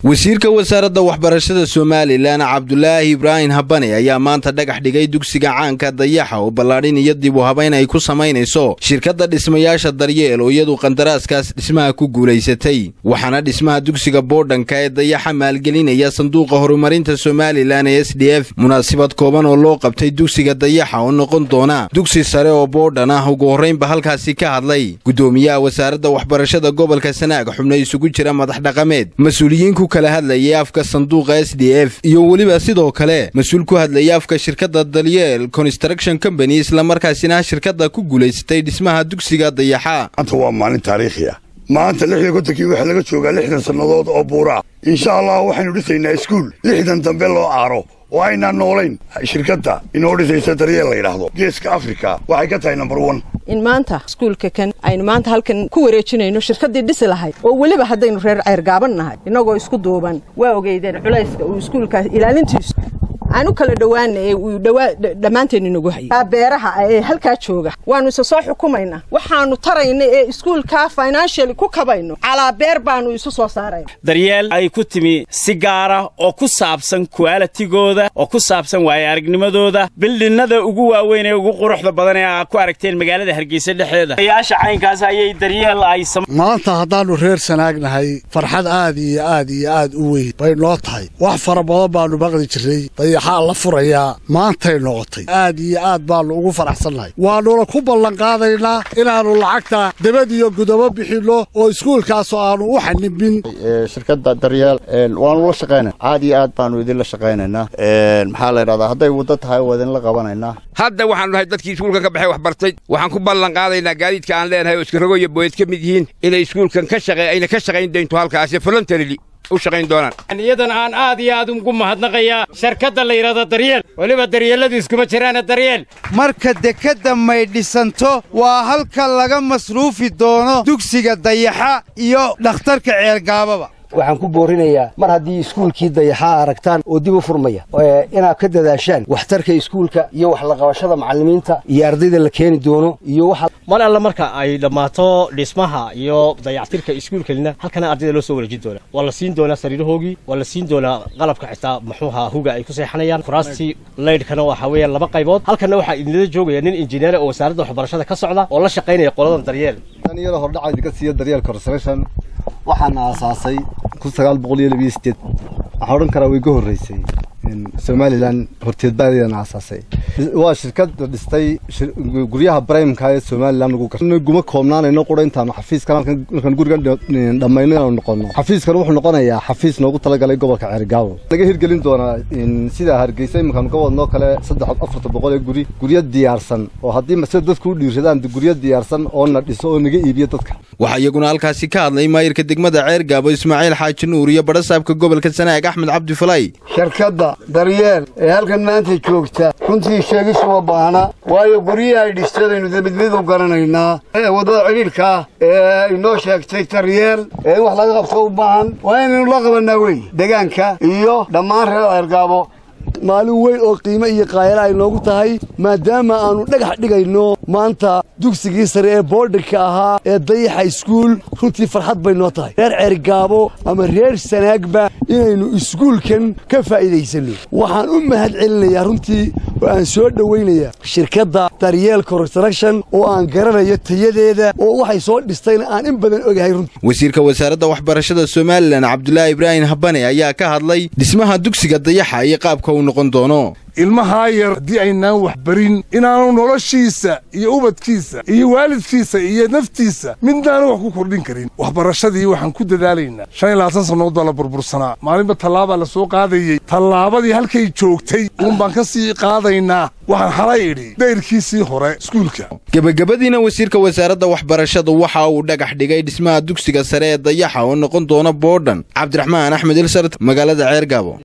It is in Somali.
wasiirka wasaaradda waxbarashada somalilan cabdulaahi ibraahim habane ayaa maanta dhagax dhigay dugsiga caanka dayaxa oo ballaadhin iyo dib u habayn ay ku samaynayso shirkadda dhismayaasha daryeel oo iyadu qandaraaskaas dhismaha ku guulaysatay waxaana dhismaha dugsiga boodhanka ee dayaxa maalgelinaya sanduuqa horumarinta somalilan ee s d f munaasabad kooban oo loo qabtay dugsiga dayaxa oo noqon doona dugsi sare oo boodhan ah ugu horraynba halkaasi ka hadlay guddoomiyaha wasaaradda waxbarashada gobolka sanaag xubno isugu jira madax dhaqameed mas-uuliyiinku kala hadlayay afka sanduuqa s d f iyo weliba sidoo kale mas-uul ku hadlayay afka shirkadda dalyeel construction company islamarkaasina shirkadda ku guulaysatay dhismaha dugsiga dayaxa maanta waa maalin taariikhi ah maanta lixdan kontonkii waxaa laga joogaa lixdan sannadood oo buura insha allah waxaynu dhisaynaa iskuul lixdan dambe loo aaro oo aynaan noolayn shirkadda inoo dhisaysa daryeel la yidhaahdo geeska afrika waxay ka tahay number one in maanta iskuulka kan aynu maanta halkan ku wareejinayno shirkaddii dhisi lahayd oo weliba haddaynu reer ceyrgaaban nahay innagoo isku duuban waa ogeydeen culayska uu iskuulkaas ilaalintiisu aan u kala dhowaana ee uu dhammaanteen inagu hayay beeraha ee halkaa jooga waannu isa soo xukumaynaa waxaannu tarayna ee iskuulkaa financially ku kabayno calaa beer baannu isu soo saarayna daryeel ay ku timi si gaara oo ku saabsan kuaalitigooda oo ku saabsan waaya aragnimadooda bildhinnada ugu waaweyn ee ugu quruxda badan ee aa ku aragteen magaalada hargeysa dhexdeeda ayaasha caynkaas ayay daryeel ay maanta haddaannu reer sanaagnahay farxad aad iyo aad iyo aad u weyn bay noo tahay wax fara badan baannu maqli jirray dayaxaa la furayaa maantay noqotay aad iyo aad baannu ugu faraxsannahay waannuna ku ballanqaadaynaa inaannu lacagta debad iyo gudobo bixinno oo iskuulkaasoo aannu u xanibin shirkadda daryeel waannu la shaqaynana aad iyo aad baannu idinla shaqaynaynaa maxaa la ydhahdaa hadday waddo tahay waa idinla qabanaynaa hadda waxaanu nahay dadkii iskuulkan ka baxay wax bartay waxaan ku ballan qaadaynaa gaadiidka aan leenahay oo iskarago iyo booyad ka mid yihiin inay iskuulkan ka shaqe ayna ka shaqayn doonto halkaasi voluntarily u shaqayn doonaan iyadan aan aad iyo aad ugu mahadnaqayaa shirkadda la yidhahdo daryeel weliba daryeelladu iskuma jiraana daryeel marka dekedda may dhisanto waa halka laga masruufi doono dugsiga dayaxa iyo dhakhtarka ceelgaababa waxaan ku boorinayaa mar haddii iskuulkii dayaxaa aragtaan oo dib u furmaya inaad ka dadaashaan waxtarka iskuulka iyo wax laqabashada macallimiinta iyo ardayda la keeni doono iyo waxa mar alle marka ay dhammaato dhismaha iyo dayactirka iskuulkalina halkana ardayda loo soo wareejin doonaa waa la siin doonaa sariirahoogii waa la siin doonaa qalabka xitaa muxuuha huga ay ku seexanayaan furaastii laydhkana waxaa weeyaan laba qaybood halkanna waxaa idinla joogaya nin injineer oo wasaaradda waxbarashada ka socda oo la shaqaynaya qoladan daryeel iyada hordhaca idinka siiya daryeel construction waxaana aasaasay kun sagaal boqol iyo labiyo sideed waxaa odhan karaa way ga horreysay somalilan horteed baadayana aasaasay waa shirkadda dhistay guryaha brimeka ee somalilan lagu gar guma koobnaanayno qura intaanu xafiiskan markaan gurigan dhammayno inaanu noqono xafiiskan wuxuu noqonayaa xafiis noogu talagalay gobolka ceerigaabo laga hirgelin doonaa sida hargeysa iminkaanu ka wadnoo kale saddex afarta boqol ee guri guryo diyaarsan oo haddii sida dadku u dhiirsadaan guryo diyaarsan oo na dhiso oo naga iibiyo dadka waxaa iyaguna halkaasi ka hadlay maayirka degmada ceergaabo ismaaciil xaaji nuur iyo badhasaabka gobolka sanaag axmed cabdifalay shirkadda daryeel ee halkan maanta joogta runtii sheegisuma baahna waayo guryihii ay dhistadaynu mid mid u garanaynaa waddada cidhiidhkaa ee inoo sheegtay daryeel ee in wax laga qabto u baahan waa inaynu la qabannaa wey degaanka iyo dhammaan reer ceergaabo maalin weyn oo qiimo iyo qaayala ay noogu tahay maadaama aannu dhagax dhigayno maanta dugsigii sare ee boodhanka ahaa ee dayaxa iskuul runtii farxad bay noo tahay reer ceergaabo ama reer sanaagba inaynu iskuulkan ka faa'iidaysanno waxaan u mahad celinayaa runtii oo aan soo dhowaynayaa shirkadda daryeel construction oo aan garanayo tayadeeda oo waxay soo dhistayna aan in badan ogahay runtii wasiirka wasaaradda waxbarashada somalilan cabdulaahi ibraahim habane ayaa ka hadlay dhismaha dugsiga dayaxa iyo qaabka uu noqon doono ilmahaa yar haddii aynaan wax barin inaanu noloshiisa iyo ubadkiisa iyo waalidkiisa iyo naftiisa midnaanu wax ku kordhin karin waxbarashadii waxaan ku dadaalaynaa shan iyo labaatan sannadood baa la burbursanaa maalinba tallaabaa la soo qaadayey tallaabadii halkay joogtay uun baan ka sii qaadaynaa waxaan xalay idhi dayrkiisii hore iskuulka gebagabadiina wasiirka wasaaradda waxbarashadu waxa uu dhagax dhigay dhismaha dugsiga sare ee dayaxa oo noqon doona boodhan cabdiraxmaan axmed ilsart magaalada ceergaabo